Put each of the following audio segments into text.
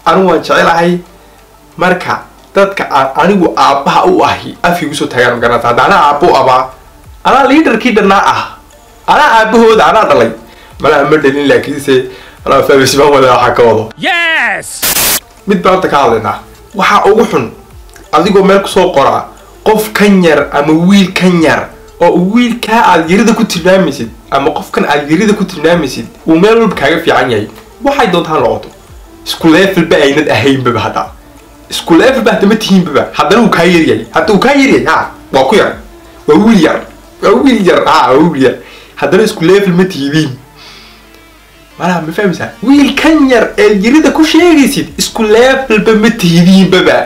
anigu waan jecelahay marka dadka aan anigu aabbaha u ahi afkii kusoo taagaan magaranaysa hadda anaa aabbo u abaa anaa liidarkii dhannaa ah anaa aabbahooda anaa dhalay malaha ma dhalin laakiinse anaa fahmisibaan wada waxaa ka wado Yes! mid baan horta ka hadlaynaa waxaa ugu xun adigoo meel kusoo qoraa qof kan yar ama wiil kan yar oo wiilkaa aad yarida ku tilmaamaysid ama qofkan aad yarida ku tilmaamaysid uu meel walba kaaga fiican yahay waxay doontaan noqoto isku levelba aynad ahaynbaba hadda isku levelba hadda ma tihiinbaba haddana uu kaa yaryahay hadda uu kaa yaryahay ha waa ku yar waa wiil yar waa wiil yar ha waa wiil yar haddana isku level ma tihidiin malaha ma fahmaysaa wiil kan yar ee yarida ku sheegaysid isku levelba ma tihidiinbaba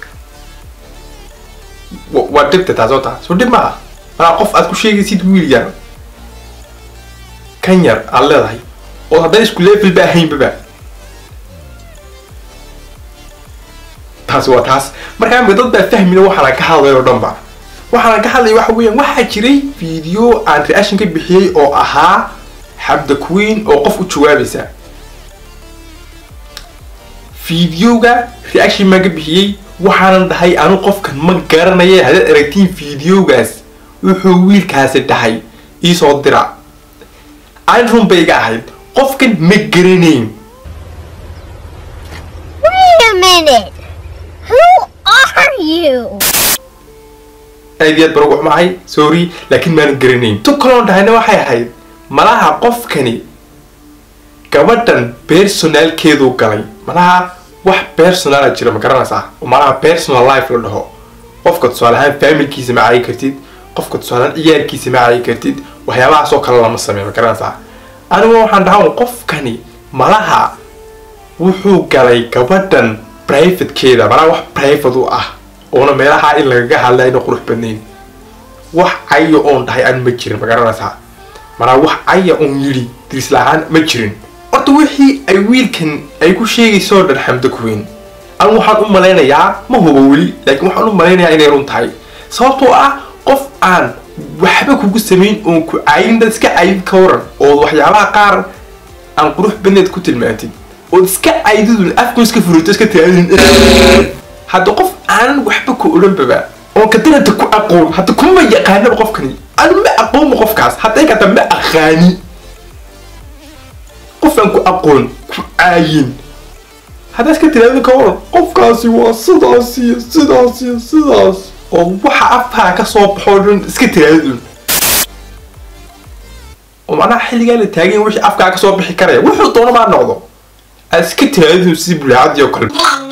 wa- waa dhibta taas oo taa soo dhib maaha malaa qof aad ku sheegaysid wiil yar kan yar aad leedahay oo haddana isku levelba ahaynbaba taas waa taas markaa imika dad baa fahmina waxaana ka hadlay oo dhanba waxaana ka hadlaya waxa weeyaan waxaa jiray video aan reaction ka bixiyey oo ahaa xabda queen oo qof u jawaabaysa videoga reaction baan ka bixiyey waxaanan dhahay anu qofkan ma garanaya haddaad aragtiin videogaas wuxuu wiilkaasi dhahay iisoo dira aan run bay iga ahayd qofkan ma garanayn Wait a minute! Who are you? aad iyo aad baan ugu xumahay sorry laakiin maanan garanayn tu kaloon dhahayna waxay ahayd malaha qofkani gabadhan personalkeedu galay malaha wax personala jira ma garanaysaa oo malaha personal life la dhaho qofka tusaale ahaan familkiisa ma caayi kartid qofka tusaale ahaan ciyaarkiisa ma caayi kartid waxyaabahaas oo kale lama sameeyo ma garanaysaa anigu waxaan dhahaa qofkani malaha wuxuu galay gabadhan privatekeeda malaha wax private u ah oona meelaha in lagaga hadla ayna qurux badnayn wax caya oon dhahay aan ma jirin ma garanaysaa malaa wax caya oon yidhi diris la-aan ma jirin horta wixii ay wiilkan ay ku sheegayso oo dhan xamdo kuweyn anigu waxaan u malaynayaa ma hubo weli laakiin waxaan u malaynayaa inay run tahay sababtoo ah qof aan waxba kugu samayn oon ku cayin dad iska cayid ka waran oo waxyaabaha qaar aan qurux badneed ku tilmaantid ood iska caydidun afku iska furito iska taadin hadda qof aanan waxba ku odhanbaba oon kadananta ku aqoon hadda kuma yaqaanaba qofkani anu ma aqoonba qofkaas hadday kata ma aqaani qof aan ku aqoon ku caayin haddaa iska tiraadin ka waran qofkaasi waa sidaas iyo sidaas iyo sidaas oo waxa afkaa ka soo baxoo dhan iska tiraadin oo macnaha xilligaa la taagan yahay wixii afkaa ka soo bixi karaya wuxuu doono maa noqdo aad iska tiraadin sidii bulaacadii oo kale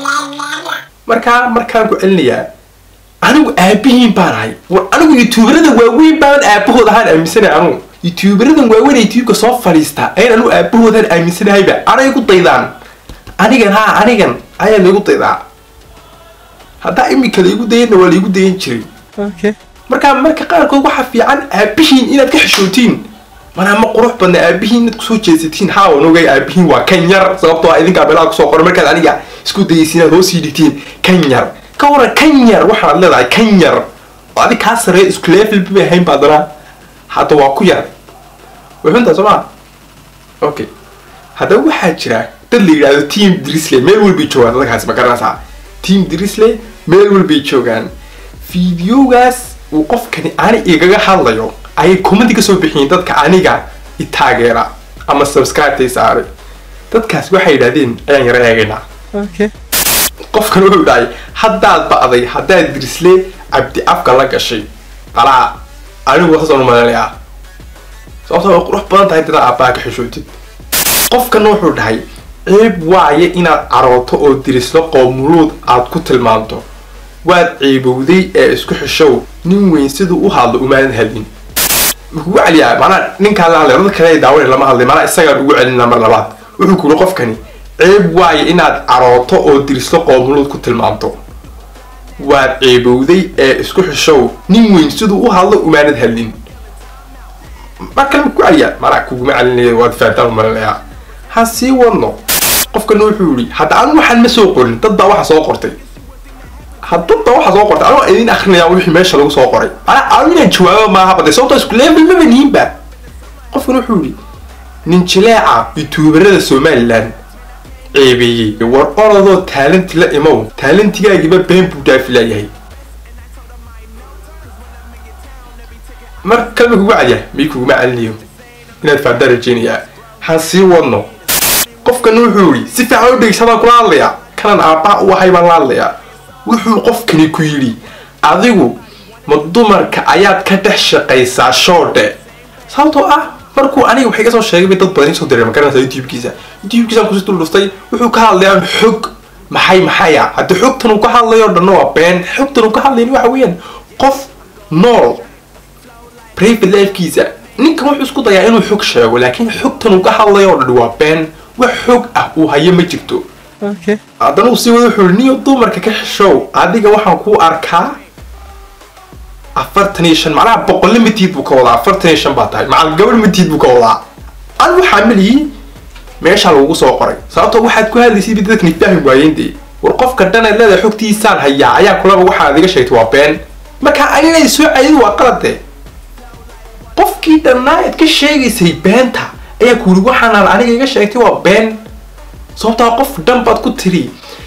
markaa markaan ku celinayaa anigu aabihiin baan ahay war anigu youtuberada waaweyn baan aabahood ahaan aaminsanahay anugu youtuberadan waaweyn ee youtubeka soo fadhiista ayaan anigu aabahoodan aaminsanahayba anay igu daydaan anigan haa anigan ayaa laigu daydaa haddaa imika laigu dayana waa laigu dayan jiray Okay. markaa marka qaarkood waxaa fiican aabihiin inaad ka xishootiin manaa ma qurux badna aabihiin inaad kusoo jeesatiin haa waan ogay aabihiin waa kan yar sababtoo ah idinkaa meelaha kusoo qoran markaad aniga isku dayaysin inaad hoos dhigtiin kan yar ka waran kan yar waxaad leedahay kan yar oo adig kaa sareeya isku level bay ahayn baa dana hadda waa ku yar way xuntaa soo maa okay haddaba waxaa jira dad la yidhaahdo team drisley meel walbay joogaan dadkaasi ma garanaysaa team drisley meel walbay joogaan fideogaas uu qofkani ani igaga hadlayo ayay commenti ka soo bixiyeen dadka aniga i taageera ama subscribe-tay saaray dadkaas waxay yidhahdeen ayaan yara eegaynaa Okay. qofkan wuxuu dhahay haddaad ba'day haddaad dirisle cabdi afka la gashay qalaa anigu saasaan u maleynayaa sababtoo way qurux badan tahay dadaa abbaa ka xishootid qofkan wuxuu dhahay ceeb waaye inaad carooto oo dirislo qoomuluud aad ku tilmaanto waad ceebowday ee isku xishow nin weyn siduu u hadlo umaadan hadlin muxuu ugu celiyaa maanaa ninkaa la hadlay dad kale ay daawanay lama hadlay maanaa isagaan ugu celinaa mar labaad wuxuu ku yidhi qofkani ceeb waaye inaad carooto oo dirislo qoomuluud ku tilmaanto waad ceebowday ee isku xishow nin weyn siduu u hadlo umaanad hadlin mar kale ma ku celiyaa maanaa kuguma celinaya waad fahantaan u malinayaa ha sii wadno qofkan wuxuu yidhi hadda anu waxaan ma soo qorin dad baa waxa soo qortay haddaba waxa soo qortay anoo idin akrinaya wixii meesha lagu soo qoray ana anu inaan jawaabo maaha baday sababtoo isku level maba nihinba qofkan wuxuu yidhi nin jileeca youtuberada somaliland ceebeeyey war orodoo taalanti la imow taalantigaagiba been buu dhaafi laayahay mar kalma kugu cadya mii kuguma calinayo inaad faantaa rajeynayaa han sii wadno qofkan wuxuu yidhi si fiican u dhegeysadaan kula hadlayaa kanan aabbaha u ahay baan la hadlayaa wuxuu qofkani ku yidhi adigu ma dumarka ayaad ka dhex shaqaysaa shoodhe sababtoo ah markuu aniga waxay ka soo sheegay bay dad badan soo diray ma garanaysa youtube-kiisa youtube-kiisaan kusii dul dhuftay wuxuu ka hadlayaa xog maxay maxaya haddii xogtan uu ka hadlayo o dhanna waa been xogtan uu ka hadlayn waxa weeyaan qof nool private lifekiisa ninkan wuxuu isku dayaa inuu xog sheego laakiin xogtan uu ka hadlayo o dhan waa been wax xog ah uu hayo ma jirto haddana uu sii wada wuxuu niyo dumarka ka xishow adiga waxaan kuu arkaa afartan iyo shan macnaha boqolle matiid buu ka wadaa afartan iyo shan baa tahay macal gabadh matiid buu ka wadaa an waxaa maliyey meeshaa lagugu soo qoray sababtoo waxaad ku hadlaysay ba dadkani fahmi waayeen dee war qofka dhanaad leedahay xogtiisaan hayaa ayaa kulaba waxaad iga sheegtay waa been marka anigay soo cayadu waa qalade qofkii dhannaa aad ka sheegaysay beenta ayaa ku yidhi waxaanaan aniga iga sheegtay waa been sababtaa qof dhan baad ku tiri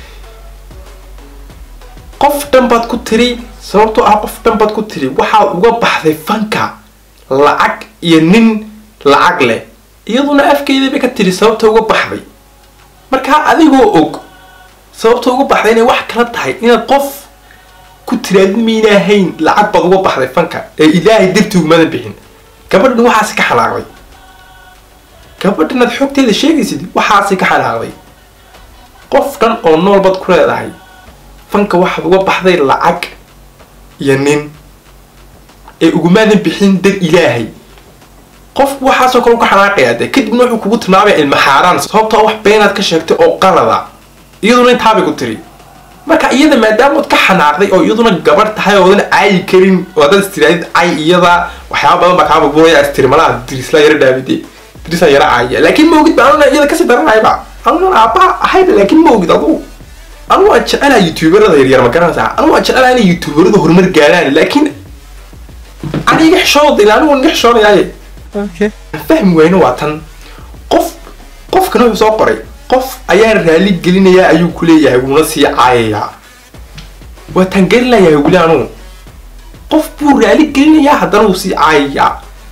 qof dhan baad ku tiri sababtoo ah qof dhan baad ku tiri waxaad uga baxday fanka lacag iyo nin lacag leh iyaduna afkeedii bay ka tiri sababta uga baxday markaa adigoo og sababta uga baxday inay wax kala tahay inaad qof ku tiraad maynahayn lacag baad uga baxday fanka ee ilaahay dartii umadan bixin gabadhan waxaasi ka xanaaqday gabadhan aad xogteeda sheegaysid waxaasi ka xanaaqday qof dhan oo nool baad ku leedahay fanka waxaad uga baxday lacag iyo nin ee ugumaadan bixin dar ilaahay qofku waxaasoo kale u ka xanaaqayaa dee kadibna wuxuu kugu tilmaamaya ilma xaaraan sababtoo wax beenaad ka sheegtay oo qalada iyaduna intaabay ku tiri marka iyada maadaamood ka xanaaqday oo iyaduna gabadh tahay oodan caayi karin oo haddaad istiraadid cay iyada waxyaaba badan baa kaa burburaya istiri malaha dirisla yara dhaabide dirisla yara caaya laakiin ma ogid ba anuna iyada kasii daranayba anuna aabbaha ahayba laakiin ma ogid adugu anu waan jecelaha youtuberada yaryar ma garanaysaa anu waan jecelaha inay youtuberada horumar gaaraan laakiin aniga xishooda ila anigu niga xishoonayaaye fahmi wayno waa tan qof qofkana wuxuu soo qoray qof ayaan raali gelinayaa ayuu ku leeyahay wuuna sii caayayaa waa taan gelinayaa weli anugu qof buu raali gelinayaa haddana wuu sii caayayaa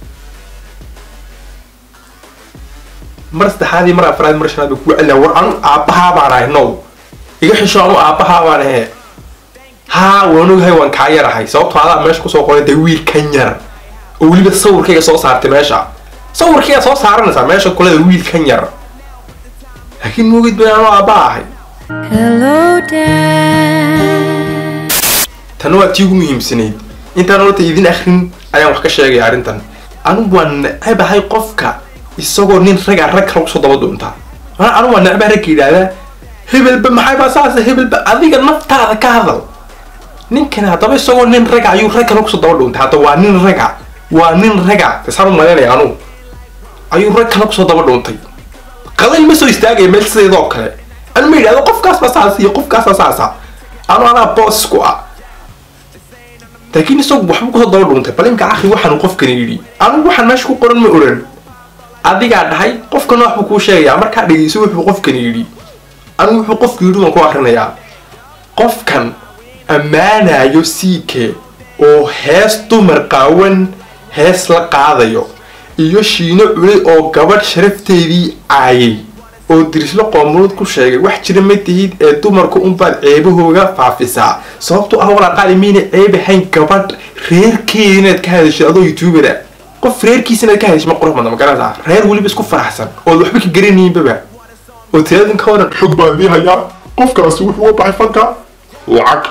mar saddexaadii mar afraad mar shanaad buu kugu celinaya war anu aabbahaa baan ahay now iga xisho anu aabbahaa baan ahe haa waan ogahay waan kaa yarahay sababtoo adaa meesha kusoo qoray dee wiil kan yar oo weliba sawirkayga soo saartay meesha sawirkayga soo saaranaysaa meesha kuleda wiil kan yar laakiin moogid bay anu aabbaa ahay Hello, Dad. tan waa tii ugu muhiimsanayd intaan horta idin akrin ayaan wax ka sheegaya arrintan anigu waan necabahay qofka isagoo nin raga rag kale kusoo daba dhuuntaa mana anigu waan necbahay ragga yidhaahdaa hebelba maxay baa saasa hebelba adiga naftaada ka hadal ninkani haddaba isagoo nin raga ayuu rag kale kusoo daba dhuuntay hadda waa nin raga waa nin raga tasaan u malaynaya anugu ayuu rag kale kusoo daba dhuuntay qadan ma soo istaagaya meel sideedoo kale anu ma yidhahdo qofkaas baa saas iyo qofkaas baa saasa anu anaa boos ku ah laakiin isagu waxba kusoo daba dhuuntay bal imka akhi waxaanu qofkani yidhi anigu waxaan meesha ku qoran ma oran adigaa dhahay qofkana waxbuu kuu sheegayaa markaa dhegeyso wuxuu qofkani yidhi anigu wuxuu qofku yidhi waan ku akrinayaa qofkan ammaanayo siike oo hees dumar qaawan hees la qaadayo iyo shiino culay oo gabadh sharafteedii caayay oo dirislo qoomuluud ku sheegay wax jira ma tihid ee dumarku unbaad ceebahooga faafisaa sababtoo ah walaaqaali miyna ceeb ahayn gabadh reerkeeda inaad ka hadashid adoo youtubera qof reerkiisa inaad ka hadashid ma qurux badna ma garanaysaa reer weliba isku faraxsan ood waxba ka garanayinbaba oo tiraadin ka waran xog baan idii hayaa qofkaasi wuxuu uga baxay fanka lacag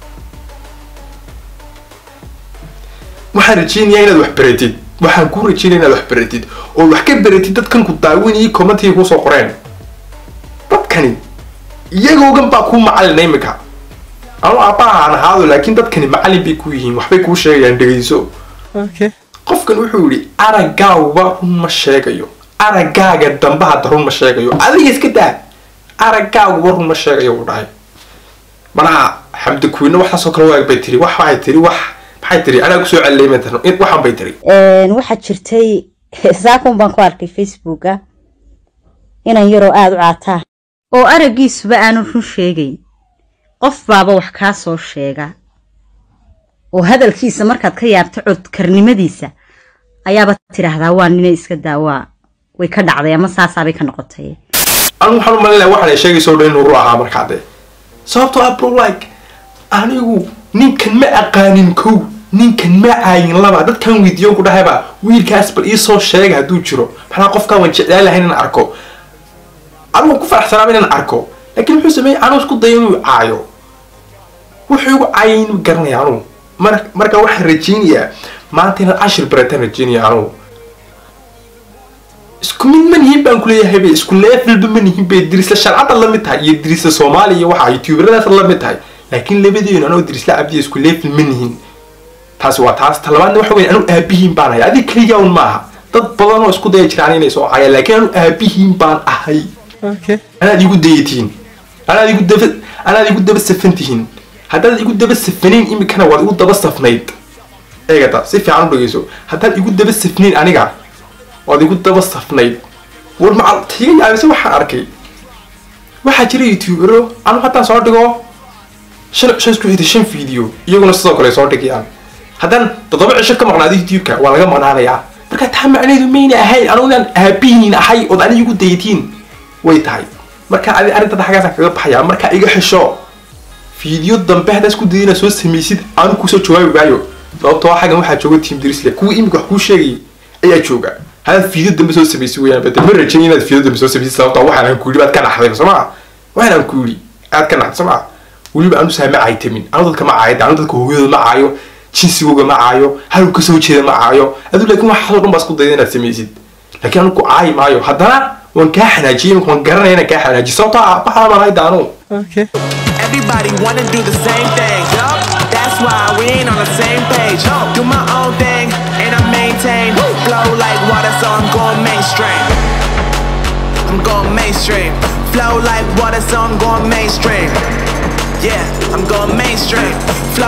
waxaan rajeynayaa inaad wax baratid waxaan kuu rajeynaya inaad wax baratid oo wax ka baratid dadkan ku daawinayay commentiga kusoo qoreen dadkani iyagoogan baa kuu macalina imika anu aabbaha aan ahaado laakiin dadkani macalin bay ku yihiin waxbay kuu sheegayaan dhegeyso qofkan wuxuu yidhi araggaaguba run ma sheegayo araggaaga dambe hadda run ma sheegayo adiga iska daa araggaaguba run ma sheegayo uu dhahay manaha xamdi kuwiina waxaasoo kale waag bay tiri wax waxay tiri wax maxay tiri anaa kusoo celleymatan waxaan bay tiri waxaa jirtay saakun baan ku arkay facebooka inan yaroo aada u caataa oo araggiisuba aanu run sheegayn qof baaba wax kaa soo sheega oo hadalkiisa markaad ka yaabto codkarnimadiisa ayaaba tidhaahdaa waa nina iska daawaa way ka dhacday ama saasaabay ka noqotay anigu waxaan u malinaya waxaan ay sheegayso o dhan inuu ru ahaa markaa dee sababtoo ah bro like anigu ninkan ma aqaanin kow ninkan ma caayin laba dadkan weydiiyon ku dhahayba wiilkaas bal iisoo sheega hadduu jiro maxaa qofkaa waan jeclaan lahayn inaan arko anigu ku faraxsanaaba inaan arko laakiin muxuu sameeyey anuu isku dayo inuu caayo wuxuu igu caayay inuu garanaya anugu mar marka waxaan rajeynayaa maanta inaan cashir barataan rajeynaya anugu isku mid ma nihin baan kuleeyahay be isku levelba ma nihin be dirisla sharcadda la mid tahay iyo dirisla soomaaliya iyo waxa youtuberadaas la mid tahay laakiin labadeenu anoo dirisla cabdiya isku level ma nihin taasi waa taas talabaadna waxa weyn anu aabihiin baan ahay adig keliya un maaha dad badan oo isku daya jiraan inay soo caayaan laakiin anu aabihiin baan ahay anaad igu dayatiin anaad igu daba anaad igu daba safan tihiin haddaad igu daba safanayn imikana waad igu daba safnayd eegata si fiican u dhegeyso haddaad igu daba safnayn aniga waad igu daba safnayd war macal tiga yaabise waxaan arkay waxaa jira youtubero anu haddaan soo dhigo shan shan isku xigta shan video iyaguna sidoo kale soo dhigayaan haddaan toddoba cisho ka maqnaado youtube-ka waa laga maqnaanayaa marka taa macnaheedu mayna ahayn anu inaan aabihiin ahay ood aniga igu dayatiin way tahay marka adi arrintada xaggaasaan kaga baxaya marka iga xisho video dambe haddaa isku dayay inaad soo samaysid aanu kusoo jawaabi maayo sababtoo xaggan waxaa jooga team dirisle kuwii imika wax kuu sheegayay ayaa jooga hadaad video dambe soo samaysid weyaan bade ma rajayn inaad video dambe soo samaysid sababtoo waxaan ku yidhi baad ka naxday soo maa waxaan ku yidhi aad ka naxday soo maa weliba anu saa ma caytamin anu dadka ma caayo anu dadka hooyadooda ma caayo jinsigooga ma caayo haluu kasoo jeeda ma caayo aduu laakiin waxaasoo dhan baa isku dayda inaad samaysid laakiin anu ku caayi maayo haddana waan kaa xanaajiyey imika waan garanaya inaan kaa xanaajiyo sababtoo ah waxaa malahay daanu Everybody wanna do the same thing. That's why we ain't on the same page. Do my own thing and I maintain. Flow like water, so I'm going mainstream. I'm going mainstream. Flow like water, so I'm going mainstream. Yeah, I'm going mainstream. Flow